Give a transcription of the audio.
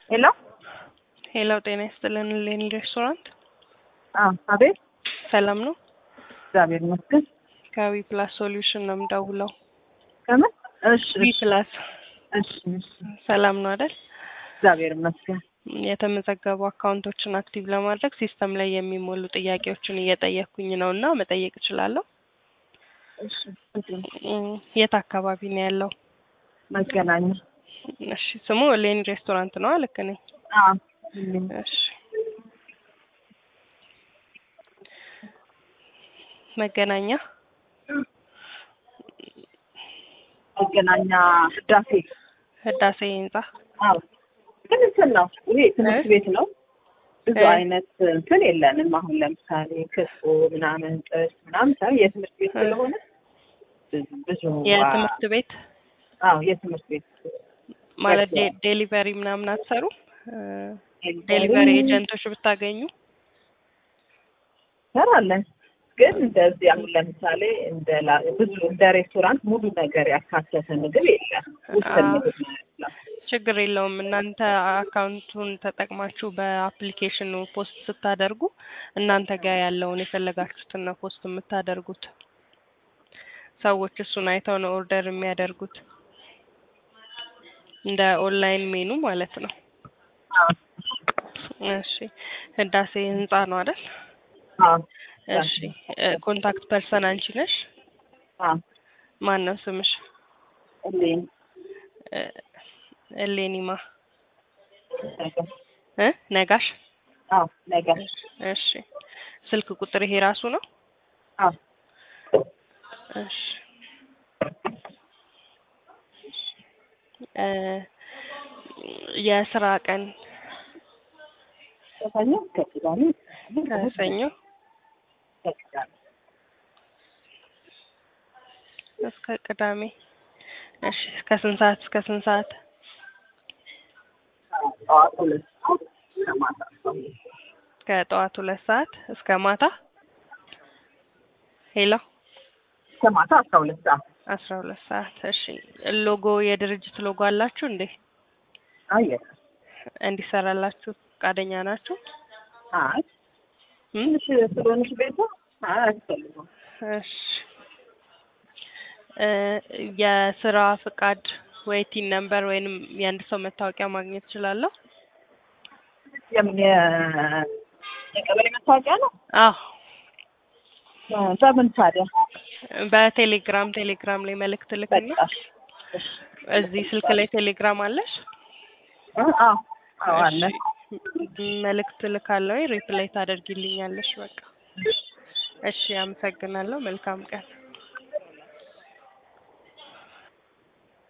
ሄሎ ሄሎ ጤና ይስጥልን ሌኒ ሬስቶራንት አዎ፣ አቤት። ሰላም ነው? እግዚአብሔር ይመስገን። ከዊ ፕላስ ሶሉሽን ነው የምደውለው። ከምን? እሺ፣ ዊ ፕላስ እሺ፣ እሺ። ሰላም ነው አይደል? እግዚአብሔር ይመስገን። የተመዘገቡ አካውንቶችን አክቲቭ ለማድረግ ሲስተም ላይ የሚሞሉ ጥያቄዎችን እየጠየቅኩኝ ነው እና መጠየቅ እችላለሁ? እሺ፣ እም፣ የት አካባቢ ነው ያለው? መገናኛ። እሺ፣ ስሙ ሌኒ ሬስቶራንት ነው? ልክ ነኝ? አዎ፣ እሺ። መገናኛ መገናኛ ህዳሴ። ህዳሴ ህንጻ። አዎ፣ ግን እንትን ነው ይሄ ትምህርት ቤት ነው። ብዙ እ? አይነት እንትን የለንም። አሁን ለምሳሌ ክትፎ ምናምን ጥብስ ምናምን ሳይሆን የትምህርት ቤት እ? ስለሆነ ብዙ ብዙ የትምህርት ቤት አዎ የትምህርት ቤት ማለት ቤት ዴ- ዴሊቨሪ ምናምን አትሰሩ? ዴሊቨሪ ኤጀንቶች ብታገኙ ሰራለን ግን እንደዚህ አሁን ለምሳሌ እንደ ላ- ብዙ እንደ ሬስቶራንት ሙሉ ነገር ያካተተ ምግብ የለም። ውስን አዎ። ምግብ ነው ያለው። ችግር የለውም። እናንተ አካውንቱን ተጠቅማችሁ በአፕሊኬሽኑ ፖስት ስታደርጉ እናንተ ጋር ያለውን የፈለጋችሁትን ነው ፖስት የምታደርጉት። ሰዎች እሱን አይተው ነው ኦርደር የሚያደርጉት። እንደ ኦንላይን ሜኑ ማለት ነው። አዎ እሺ፣ ህዳሴ ህንጻ ነው አይደል? አዎ እሺ፣ ኮንታክት ፐርሰን አንቺ ነሽ? አዎ ማን ነው ስምሽ? እሌን እ፣ እሌኒማ ነገር እ ነጋሽ? አዎ ነገር እሺ፣ ስልክ ቁጥር ይሄ ራሱ ነው? አዎ እሺ እ የስራ ቀን ከሰኞ እስከ ቅዳሜ ከሰኞ እስከ ቅዳሜ እስከ ቅዳሜ። እሺ ከስንት ሰዓት እስከ ስንት ሰዓት? ጠዋት ሁለት ሰዓት እስከ ማታ አስራ ሁለት ሰዓት። ከጠዋት ሁለት ሰዓት እስከ ማታ። ሄሎ እስከ ማታ አስራ ሁለት ሰዓት አስራ ሁለት ሰዓት። እሺ ሎጎ የድርጅት ሎጎ አላችሁ እንዴ? አየህ እንዲሰራላችሁ ፈቃደኛ ናችሁ? አይ እም? ትንሽ ስለሆነች ቤቷ አይ አያስፈልግም። እሺ እ የስራ ፍቃድ ወይ ቲን ነምበር ወይንም የአንድ ሰው መታወቂያ ማግኘት እችላለሁ? የምን የ- የቀበሌ መታወቂያ ነው? አዎ እ፣ በምን ታዲያ በቴሌግራም ቴሌግራም ላይ መልእክት ልክና በቃ እሺ። እዚህ ስልክ ላይ ቴሌግራም አለሽ? እ፣ አዎ አዎ አለ እሺ፣ መልእክት ልካለሁ ሪፕላይ ታደርጊልኛለሽ። በቃ እሺ፣ አመሰግናለሁ። መልካም ቀን